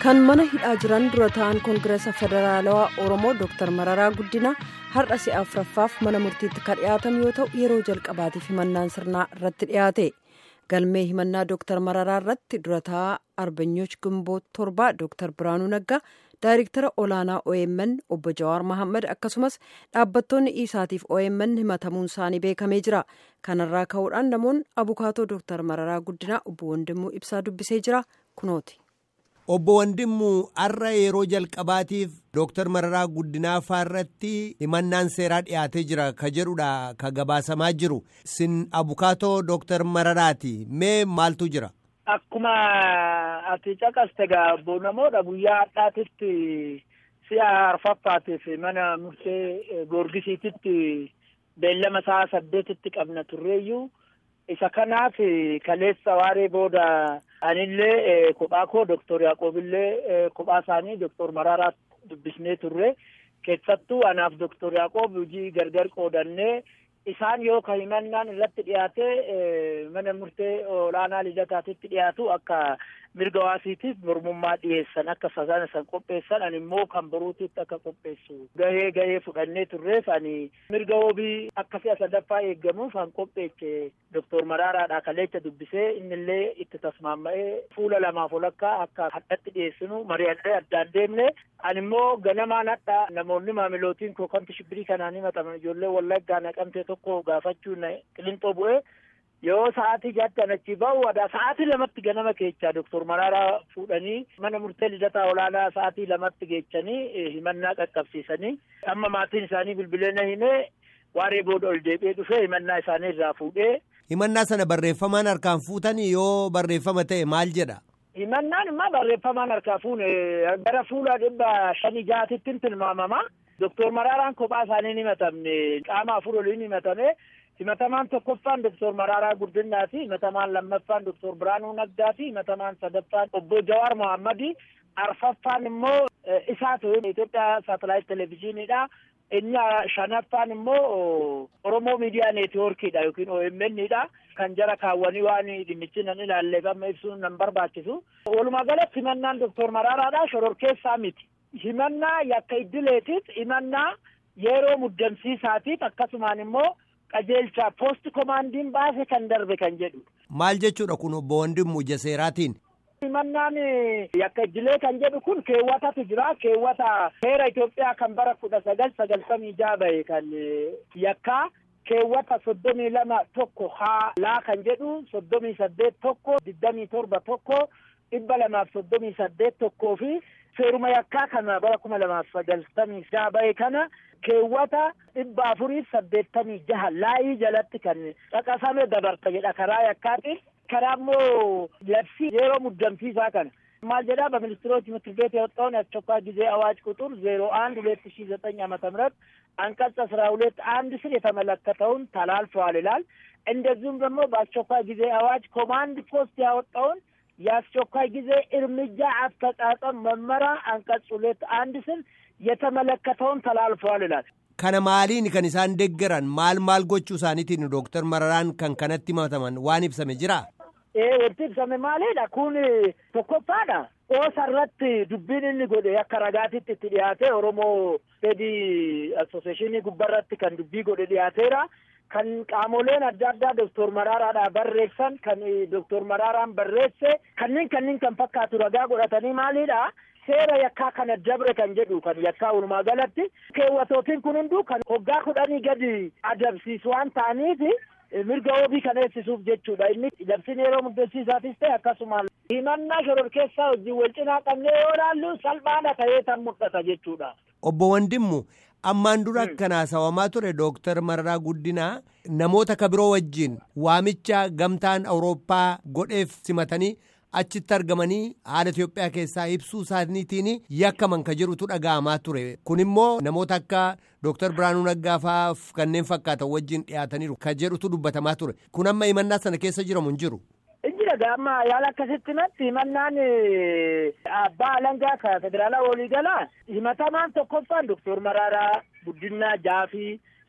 kan mana hidhaa jiran dura ta'an koongireesa federaalawaa oromoo dr mararaa guddina har'a si'a afuraffaaf mana murtiitti kan dhiyaatan yoo ta'u yeroo jalqabaatiif himannaan sirnaa irratti dhiyaate galmee himannaa dr mararaa irratti dura ta'aa arbanyooch gimboo torbaa dr biraanuu naggaa daayirektara olaanaa omn obbo jawaar mahammad akkasumas dhaabbattoonni isaatiif omn himatamuun isaanii beekamee jira kanarraa ka'uudhaan namoonni abukaatoo dr mararaa guddinaa obbo wandimuu ibsaa dubbisee jira kunooti. Obbo Wandimmuu har'a yeroo jalqabaatiif Dooktar Mararaa Guddinaa irratti himannaan seeraa dhiyaatee jira ka jedhudha ka gabaasamaa jiru. Sin abukaatoo Dooktar Mararaati. Mee maaltu jira? Akkuma ati caqaste egaa obbo namoota guyyaa har'aatitti si'a arfaffaatiif mana murtee goorgisiititti beellama sa'a saddeetitti qabna turreeyyuu. isa kanaaf kaleessa waaree booda anillee kophaa koo doktor Yaaqoobillee kophaa isaanii doktor Mararaa dubbisnee turre keessattuu anaaf doktor Yaaqoob hojii gargar qoodannee isaan yoo ka himannaan irratti dhiyaate mana murtee olaanaa lidataatitti dhiyaatu akka mirga hawaasiitiif mormummaa dhiyeessan akka sana san qopheessan ani immoo kan boruutitti akka qopheessu gahee gahee fudhannee turreef ani mirga wabii akka si'a sadaffaa eeggamuuf kan qopheeche doktor Maraaraadha kaleecha dubbisee innillee itti tasmaamma'ee fuula lamaaf olakkaa akka hadhatti dhiyeessinu mari'annee addaan deemne ani immoo ganamaan hadha namoonni maamilootiin koo kamti shibbirii kanaan himataman ijoollee wallaggaa naqamtee tokko gaafachuun qilinxoo bu'ee yoo sa'aatii jaattan achi bahu wada sa'aatii lamatti ganama keechaa doktor Maraaraa fuudhanii mana murtee lidataa olaanaa sa'aatii lamatti geechanii himannaa qaqqabsiisanii amma maatiin isaanii bilbilee na himee waaree booda ol deebi'ee dhufee himannaa isaanii irraa fuudhee. Himannaa sana barreeffamaan harkaan fuutanii yoo barreeffama ta'e maal jedha? Himannaan immoo barreeffamaan harkaa fuune gara fuula dhibba shanii jaatittiin tilmaamama. Doktor Maraaraan kophaa isaanii ni himatamne qaama afur oliin himatame. himatamaan tokkoffaan doktor Maraaraa Guddinnaati himatamaan lammaffaan doktor Biraanuu Naggaati himatamaan sadaffaan obbo Jawaar Mohammadi arfaffaan immoo isaatu Itoophiyaa saatalaayit televezyiiniidha. Inni shanaffaan immoo Oromoo miidiyaa neetwoorkiidha yookiin OMN'dha. Kan jara kaawwanii waan dhimmichi nan ilaalleef amma ibsuun nan barbaachisu. Walumaa galatti himannaan doktor Maraaraadha shororkeessaa miti. Himannaa yakka iddileetiif himannaa yeroo muddamsiisaatiif akkasumaan immoo qajeelcha poost komaandiin baase kan darbe kan jedhu. Maal jechuudha kun obbo Wandimmu Jaseeraatiin? Himannaan yakka iddilee kan jedhu kun keewwatatu jira. Keewwata seera Itoophiyaa kan bara kudha sagal sagaltamii jaha bahe kan yakkaa keewwata soddomii lama tokko haa laa kan jedhu soddomii saddeet tokko digdamii torba tokko dhibba lamaaf soddomii saddeet tokkoo fi seeruma yakkaa kana bara kuma lamaaf sagaltamii jaha bahe kana keewwata dhibba afuriif saddeettamii jaha laayii jalatti kan caqasame dabarta jedha karaa yakkaatiin karaa immoo labsii yeroo muddamsiisaa kana maal jedha በሚኒስትሮች ምክር ቤት የወጣውን የአስቸኳይ ጊዜ አዋጅ ቁጥር ዜሮ አንድ ሁለት ሺ ዘጠኝ ዓመተ ምህረት አንቀጽ አስራ ሁለት አንድ ስር የተመለከተውን ተላልፈዋል ይላል። እንደዚሁም ደግሞ በአስቸኳይ ጊዜ አዋጅ ኮማንድ ፖስት ያወጣውን የአስቸኳይ ጊዜ እርምጃ አፈጻጸም መመሪያ አንቀጽ ሁለት አንድ ስር የተመለከተውን ተላልፈዋል ይላል። Kana maaliin kan isaan deeggaran maal maal gochuu isaaniitiin Dooktar Mararaan kan kanatti himataman waan ibsame jira? Ee wanti ibsame maalidha kun tokkoffaadha. Oosa irratti dubbiin inni godhe akka ragaatitti itti dhiyaate Oromoo Fedii Asooseeshinii gubbarratti kan dubbii godhe dhiyaateera. Kan qaamoleen adda addaa Dooktor Maraaraadhaa barreessan kan Dooktor Maraaraan barreesse kanneen kanneen kan fakkaatu ragaa godhatanii maalidha. seera yakkaa kana dabre kan jedhu kan yakkaa walumaa galatti keewwatootiin kun hunduu kan hoggaa kudhanii gadi adabsiisu waan ta'aniif mirga wabii kana eegsisuuf jechuudha inni labsiin yeroo muddamsiisaatis ta'e akkasumaan himannaa shororkeessaa wajjin wal cinaa qabnee yoo ilaallu salphaadha ta'ee tan mul'ata jechuudha. Obbo Wandimmu ammaan dura kan haasawamaa ture Dooktar Mararaa Guddinaa namoota kabiroo wajjin waamicha gamtaan Awurooppaa godheef simatanii achitti argamanii haala Itoophiyaa keessaa ibsuu isaaniitiin yakkaman ka jirutu dhaga'amaa ture. Kun immoo namoota akka Dooktar Biraanuu Naggaa fa'aaf kanneen fakkaatan wajjin dhiyaataniiru ka jedhutu dubbatamaa ture. Kun amma himannaa sana keessa jiramu hin jiru. Injira gaamma yaala akkasitti natti himannaan abbaa alangaa ka federaalaa walii galaa himatamaan tokkoffaan Dooktor Maraaraa Guddinaa Jaafii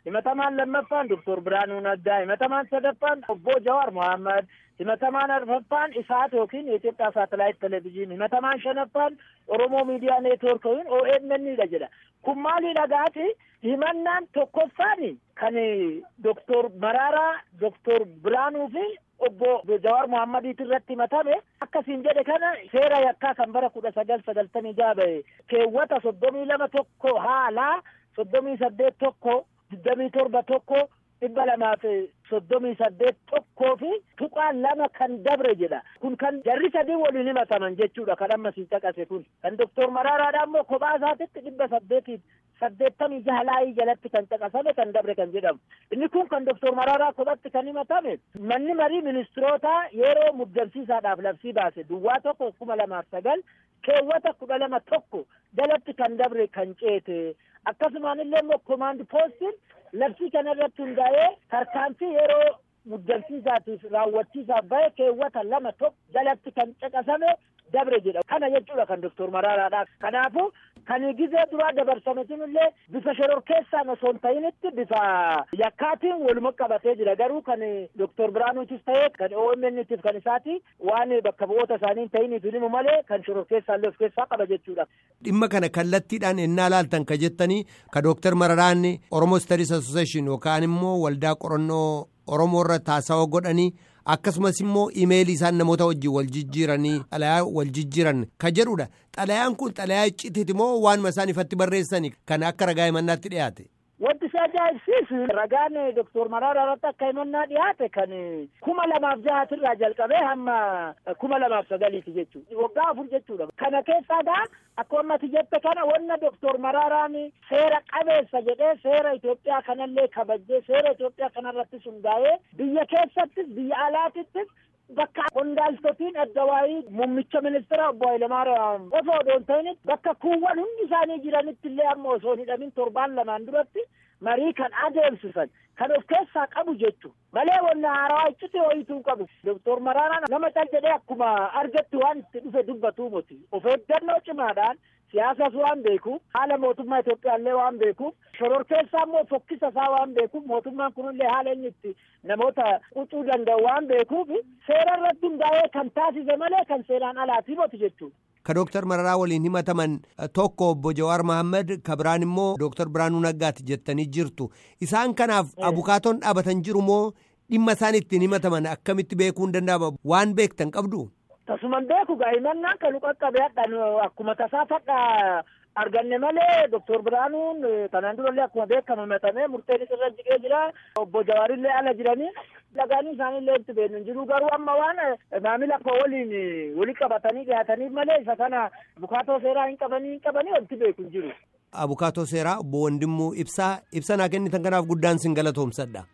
himatamaan lammaffaan doktor Biraanuu Naggaa himatamaan sadaffaan obbo Jawaar Mohaammed himatamaan arfaffaan isaat yookiin Itoophiyaa saatalaayit televezyiin himatamaan shanaffaan Oromoo miidiyaa neetwoork yookiin OMN dha jedha kun maali dhagaati himannaan tokkoffaan kan doktor Maraaraa doktor Biraanuu fi obbo Jawaar Mohammadiit irratti himatame akkasiin jedhe kana seera yakkaa kan bara kudha sagal sagaltamii jaha bahe keewwata soddomii lama tokko haalaa soddomii saddeet tokko digdamii torba tokko dhibba lamaaf soddomii saddeet tokkoo fi tuqaan lama kan dabre jedha kun kan jarri sadii waliin himataman jechuudha kan amma siin caqase kun kan doktor Maraaraadha immoo kophaa isaatitti dhibba saddeetiif saddeettamii jahalaayii jalatti kan caqasame kan dabre kan jedhamu inni kun kan doktor Maraaraa kophatti kan himatame manni marii ministiroota yeroo muddamsiisaadhaaf labsii baase duwwaa tokko kuma lamaaf sagal keewwata kudha lama tokko jalatti kan dabre kan ceete akkasumaan illee immoo komaandi poostiin labsii kana irratti hundaa'ee tarkaanfii yeroo muddamsiisaatiif raawwachiisaaf bahe keewwata lama tokko jalatti kan caqasame dabre jedha kana jechuudha kan doktor Maraaraadha kanaafuu kan gizee duraa dabarsame sunillee bifa shororkeessaan osoo hin ta'initti bifa yakkaatiin waluma qabatee jira garuu kan doktor Biraanuutis ta'ee kan OMN'tiif kan isaati waan bakka bu'oota isaanii hin ta'iniif himu malee kan shororkeessaallee of keessaa qaba jechuudha. Dhimma kana kallattiidhaan ennaa laaltan ka jettanii ka doktar Mararaan Oromoo Studies Association yookaan immoo waldaa qorannoo Oromoo irra taasisaa godhanii akkasumas immoo imeelii isaan namoota wajjin wal jijjiiranii xalayaa wal jijjiiran ka jedhudha xalayaan kun xalayaa iccitiiti moo waanuma isaan ifatti barreessani kan akka ragaa himannaatti dhiyaate. Wanti isa ajaa'ibsiisu ragaan doktor Maraaraa irratti akka himannaa dhiyaate kan kuma lamaaf jahatirraa jalqabee hamma kuma lamaaf sagaliiti jechuudha. Waggaa afur jechuudha. Kana keessaa gaa akkuma ammati jette kana wanna doktor Maraaraan seera qabeessa jedhee seera Itoophiyaa kanallee kabajjee seera Itoophiyaa kanarrattis hundaa'ee biyya keessattis biyya alaatittis bakka qondaaltotiin adda waayii muummicha ministeera obbo Hayilamaariyaam osoo odoon ta'initti bakka kuuwwan hundi isaanii jiranitti illee amma osoo hin hidhamin torbaan lamaan duratti marii kan adeemsisan kan of keessaa qabu jechu malee wanna haarawaa iccite wayituu qabu doktor Maraaraan nama cal jedhee akkuma argatti waan itti dhufe dubbatu moti of eeggannoo cimaadhaan siyaasas waan beekuuf haala mootummaa Itoophiyaallee waan beekuuf shororkeessaa immoo fokkisa isaa waan beekuuf mootummaan kunillee haala inni itti namoota qucuu danda'u waan beekuuf seera irratti hundaa'ee kan taasise malee kan seeraan alaatii moti jechuudha. Ka Dooktar Mararaa waliin himataman tokko obbo Jawaar Mohaammed ka biraan immoo Dooktar Biraanuu Naggaati jettanii jirtu. Isaan kanaaf abukaatoon dhaabatan jiru moo dhimma isaan ittiin himataman akkamitti beekuu hin danda'ama waan beektan qabdu? Tasuman beeku gaa'imannaan kan qaqqabe hadhaan akkuma tasaa fadha arganne malee doktor Biraanuun kanaan durallee akkuma beekamu himatamee murteen irra jiqee jira obbo Jawaarillee ala jiranii dhagaanii isaaniillee itti beeknu jiru garuu amma waan maamila koo waliin walii qabatanii dhiyaataniif malee isa kana abukaatoo seeraa hin qabanii hin qabanii wanti beeku hin jiru. Abukaatoo seeraa obbo Wandimmuu ibsaa ibsa naa kennitan kanaaf guddaan sin galatoomsadha.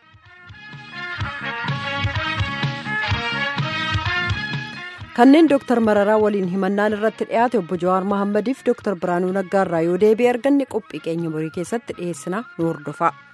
kanneen dooktar mararaa waliin himannaan irratti dhiyaate obbo jawaar mohammadiif dooktar biraanuu naggaarraa yoo deebi'e arganne qophii keenya borii keessatti dhiyeessina nu hordofaa.